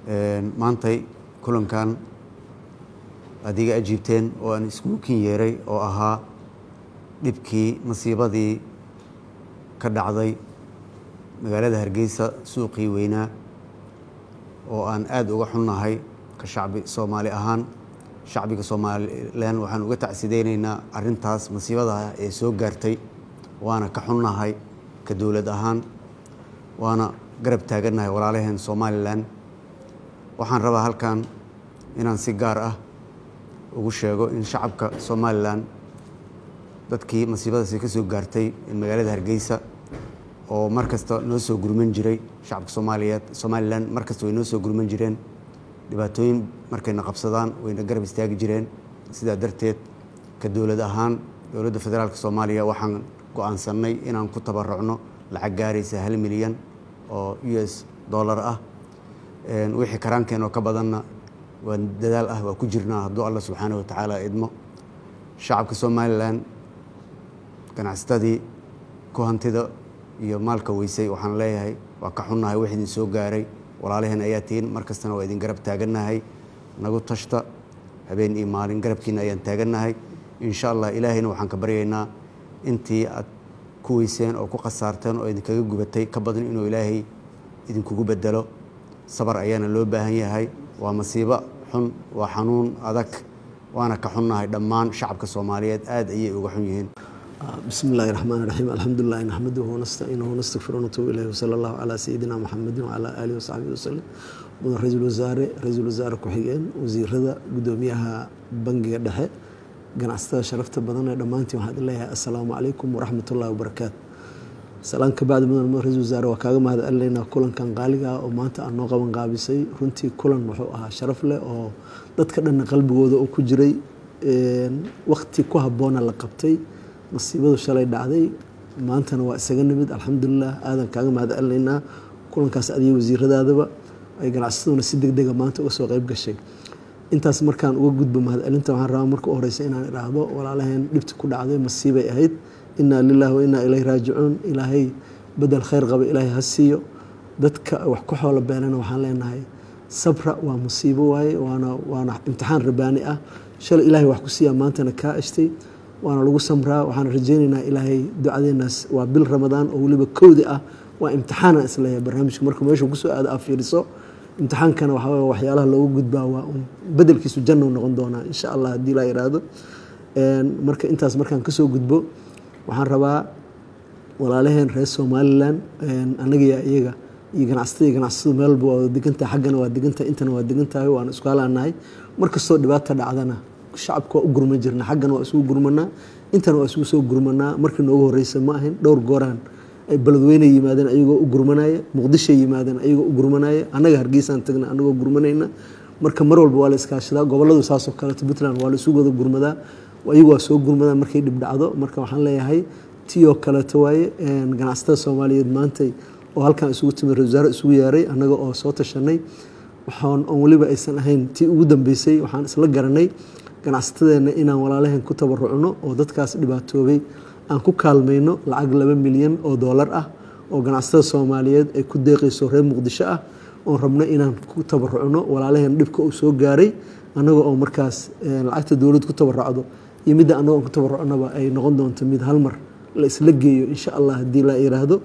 maantay kulankan adiga ajiibteen oo aan iskugu kin yeeray oo ahaa dhibkii masiibadii ka dhacday magaalada hargeysa suuqii weynaa oo aan aada uga xunnahay ka shacbi soomaali ahaan shacbiga somalilan waxaan uga tacsideyneynaa arintaas masiibadaah ee soo gaartay waana ka xunnahay ka dowlad ahaan waana garab taagannahay walaalaheen somalilan waxaan rabaa halkan inaan si gaar ah ugu sheego in shacabka somalilan dadkii masiibadaasi ka soo gaartay magaalada hargeysa oo mar kasta noo soo gurman jiray shacabka soomaaliyeed somalilan mar kasta way noo soo gurman jireen dhibaatooyin markayna qabsadaan wayna garab istaagi jireen sidaa darteed ka dowlad ahaan dowladda federaalka soomaaliya waxaan go-aansanay inaan ku tabarucno lacag gaaraysa hal milyan oo u s dollar ah wixii karaankeen oo ka badanna waa dadaal ah waa ku jirnaa hadduu allah subxaana wa tacaala idmo shacabka somalilan ganacsatadii ku hantida iyo maalka weysay waxaan leeyahay waa ka xunnahay wax idin soo gaaray walaalaheen ayaa tihiin mar kastana waa idin garab taagannahay nagu tashta habeen iyo maalin garabkiina ayaan taagannahay insha allah ilaahayna waxaan ka baryaynaa intii aad ku weyseen oo ku khasaarteen oo idinkaga gubatay ka badan inuu ilaahay idinkugu bedelo sabar ayaana loo baahan yahay waa masiibo xun waa xanuun adag waana ka xunnahay dhammaan shacabka soomaaliyeed aad ayay uga xun yihiin بسم الله الرحمن الرحيم الحمد لله نحمده ونستعينه ونستغفره ونتوب إليه وصلى الله على سيدنا محمد وعلى آله وصحبه وسلم mudan ra-iisul wasaare ra-iisul wasaare ku-xigeen wasiirada guddoomiyaha bangiga dhexe ganacsatada sharafta badan ee dhammaantiin waxaan leeyahay assalaamu calaykum waraxmat ullahi wabarakaatu salaan ka bacdi mudan mudan ra-isul wasaare waa kaaga mahad celinaynaa kulankan qaaliga ah oo maanta aan noo qaban qaabisay runtii kulan wuxuu ahaa sharaf leh oo dadka dhanna qalbigooda oo ku jiray waqti ku habboona la qabtay masiibadu shalay dhacday maantana waa isaga nimid alxamdulilah aadan kaaga mahad celinaynaa kulankaas adiga wasiiradaadaba ay ganacsataduna si deg dega maanta uga soo qeyb gashay intaas markaan uga gudbo mahad celinta waxaan rabaa marka u horeysa inaan idhaahdo walaalaheen dhibta ku dhacday masiibay ahayd inaa lilahi wa inaa ilayhi raajicuun ilaahay bedel khayr qaba ilaahay ha siiyo dadka wax ku xoolo beenana waxaan leenahay sabra waa musiibo waaye waana waana imtixaan rabaani ah shalay ilaahay wax ku siiyaa maantana kaa ashtay waana lagu samraa waxaan rajeyneynaa ilaahay ducadeenaas waa bil ramadaan oo weliba kowdi ah waa imtixaana isleeyahay barnaamijka markuu meeshu kusoo aado aa fiiriso imtixaankana waxaa waxyaalaha loogu gudbaa waa un bedelkiisu jannou noqon doonaa insha allah haddii laa yiraahdo marka intaas markaan kasoo gudbo waxaan rabaa walaalaheen reer somalilan annagiya iyaga iyo ganacsatada iyo ganacsatadu meel walba waa degantahay xaggana waa degantahay intana waa degantahay waana isku halaanahay markastoo dhibaata dhacdana shacabka waa u gurman jirna xaggana waa isugu gurmanaa intana waa isugu soo gurmanaa markii noogu horeysa ma ahayn dhowr gooraan ay beledweyne yimaadeen ayagoo u gurmanaya muqdishoy yimaadeen ayagoo u gurmanaya annaga hargeysaan tagna anagoo gurmanayna marka mar walba waa la iskaashadaa goboladu saasoo kaleeto puntland waa la isugu wada gurmadaa ayagu waa soo gurmadaa markay dhib dhacdo marka waxaan leeyahay tiyoo kaleeto waaye ganacsatada soomaaliyeed maantay oo halkan isugu timid ra wasaare isugu yeeray annaga oo soo tashanay waxaan oon weliba aysan ahayn tii ugu dambeysay waxaan isla garanay ganacsatadeenna inaan walaalaheen ku tabarucno oo dadkaas dhibaatoobay aan ku kaalmayno lacag laba milyan oo doolar ah oo ganacsatada soomaaliyeed ay ku deeqayso reer muqdisho ah oon rabno inaan ku tabarucno walaalaheen dhibka uu soo gaaray annaga oo markaas lacagta dowlad ku tabarucdo iyo midda annago aan ku tabarucnaba ay noqon doonto mid hal mar la isla geeyo insha allah haddii la yiraahdo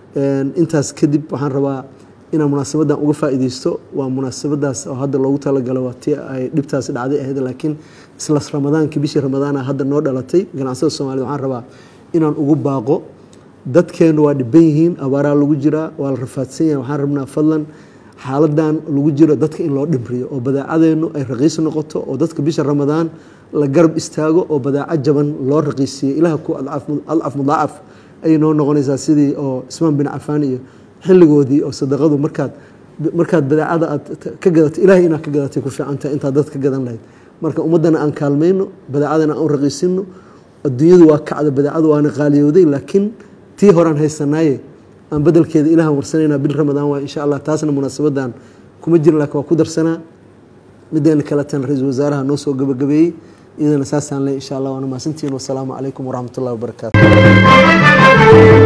intaas kadib waxaan rabaa inaan munaasabadan uga faa'iideysto waa munaasabadaas oo hadda loogu talagalo waa tii ay dhibtaas dhacday ahayd laakiin isla ramadaankii bishii ramadaana hadda noo dhalatay ganacsada soomaaliyed waxaan rabaa inaan ugu baaqo dadkeenu waa dhiban yihiin abaaraa lagu jiraa waa la rafaadsan yahay waxaan rabnaa fadlan xaaladan lagu jiro dadka in loo dhimriyo oo badaacadeenu ay raqiis noqoto oo dadka bisha ramadaan la garab istaago oo badaaco jaban loo raqiisiiyo ilaah ku adcaf mudaacaf ayay noo noqonaysaa sidii oo ismaan bin cafaan iyo xilligoodii oo sadaqadu markaad markaad badaacada aad ka gadatay ilahay inaad ka gadatay ku fiicantahay intaad dad ka gadan lahayd marka ummaddana aan kaalmayno badaacadana aan u raqiisino adduunyadu waa kacda badaacadu waana qaaliyowday laakiin tii horaan haysanaaye aan bedelkeeda ilahan warsanayna bil ramadaan waa insha allah taasna munaasabadan kuma jirin laakiin waa ku darsanaa mideena kaletan ra-iisul wasaaraha noo soo gabagabeeyey iyadana saasaan le insha allah waana mahadsantihiin wasalaamu calaykum waraxmat ullahi wabarakaatu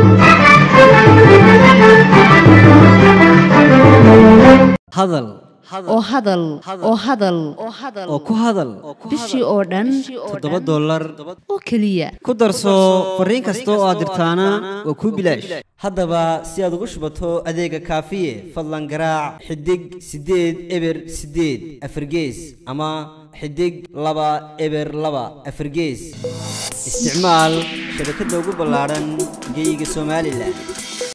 hadal oo hadal oo hadal oo ku hadal bishii oo dhan toddoba dollar oo keliya ku darso fariin kasta oo aad dirtaana waa kuu bilaash haddaba si aad ugu shubato adeega kaafiye fadlan garaac xidig siddeed eber siddeed afargees ama xidig laba eber laba afargees isticmaal shabakadda ugu ballaadhan geyga somalilan